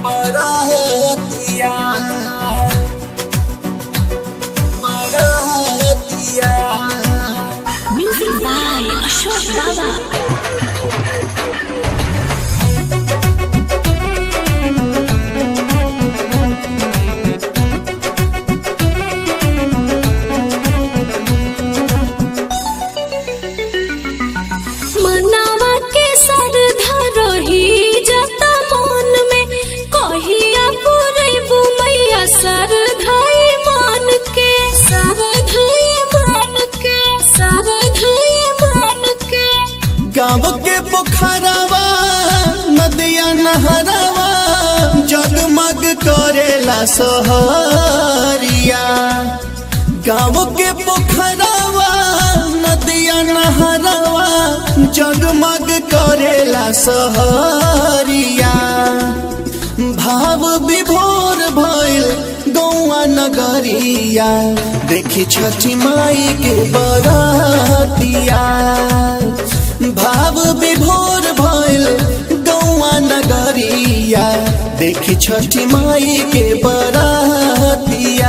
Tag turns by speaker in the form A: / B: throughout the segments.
A: बरहतिया बरहतिया
B: Music by Ashok Baba. मनावा के सरधा रही जता मन में कहिया पुरैबू मैया सरधाई मान के सरधाई मान के सरधाई मान के
A: गाँव के पोखरवा नदिया नहरवा जगमग करेला सहरिया गाँव के पोखरवा नदिया नहरवा जगमग करेला सहरिया भाव विभोर भइल गौआ नगरिया देखी छठी माई के बरतिया भाव विभोर भइल गौआ नगरिया देखी छठी माई के बरतिया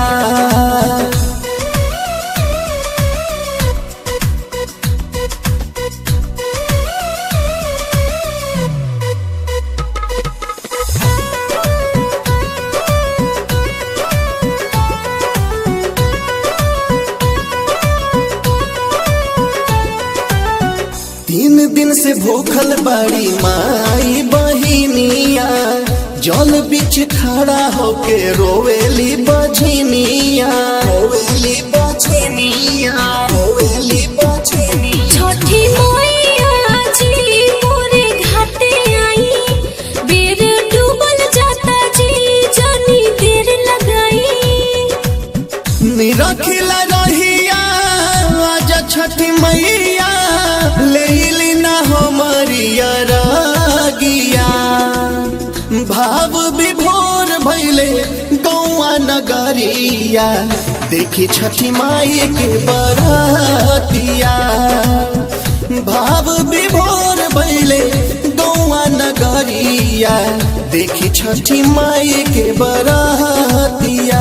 A: तीन दिन से भूखल बड़ी माई बहिनिया जल बीच खड़ा होके रोवेली बझनिया रोवेली बझनिया रोवेली बझनिया
B: छठी मैया जी मोरे घाटे आई बेर डूबल जाता जी जानी देर लगाई
A: निरखिला रहिया आजा छठी मैया लेली ना हमरिया रागिया भाव विभोर भैले गौआ नगरिया देखी छठी माई के बरतिया भाव विभोर भैले गौआ नगरिया देखी छठी माई के बरतिया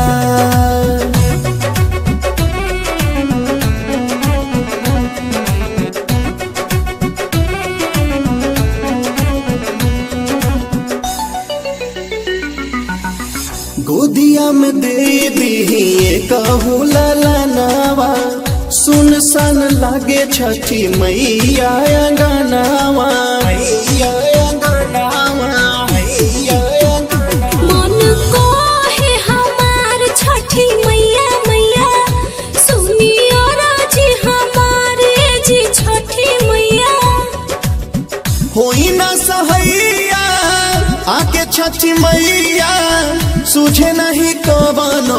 A: गोदिया में दे दी कहू ललनावा सुन सन लागे छठी मैया अंगनावा मैया अंगनावा मैया अंगनावा
B: मन को है हमार छठी मैया मैया सुनियो राजी हमारे जी छठी मैया
A: होई ना सहैया आके छठी मैया सूझे नहीं कवनो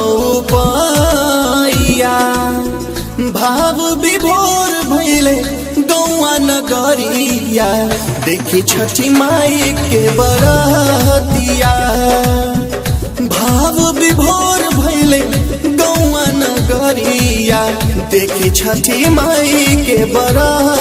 A: उपाया भाव विभोर भैले गौआ नगरिया देखी छठी माई के बरतिया भाव विभोर भैले गौआ नगरिया देखी छठी माई के बरतिया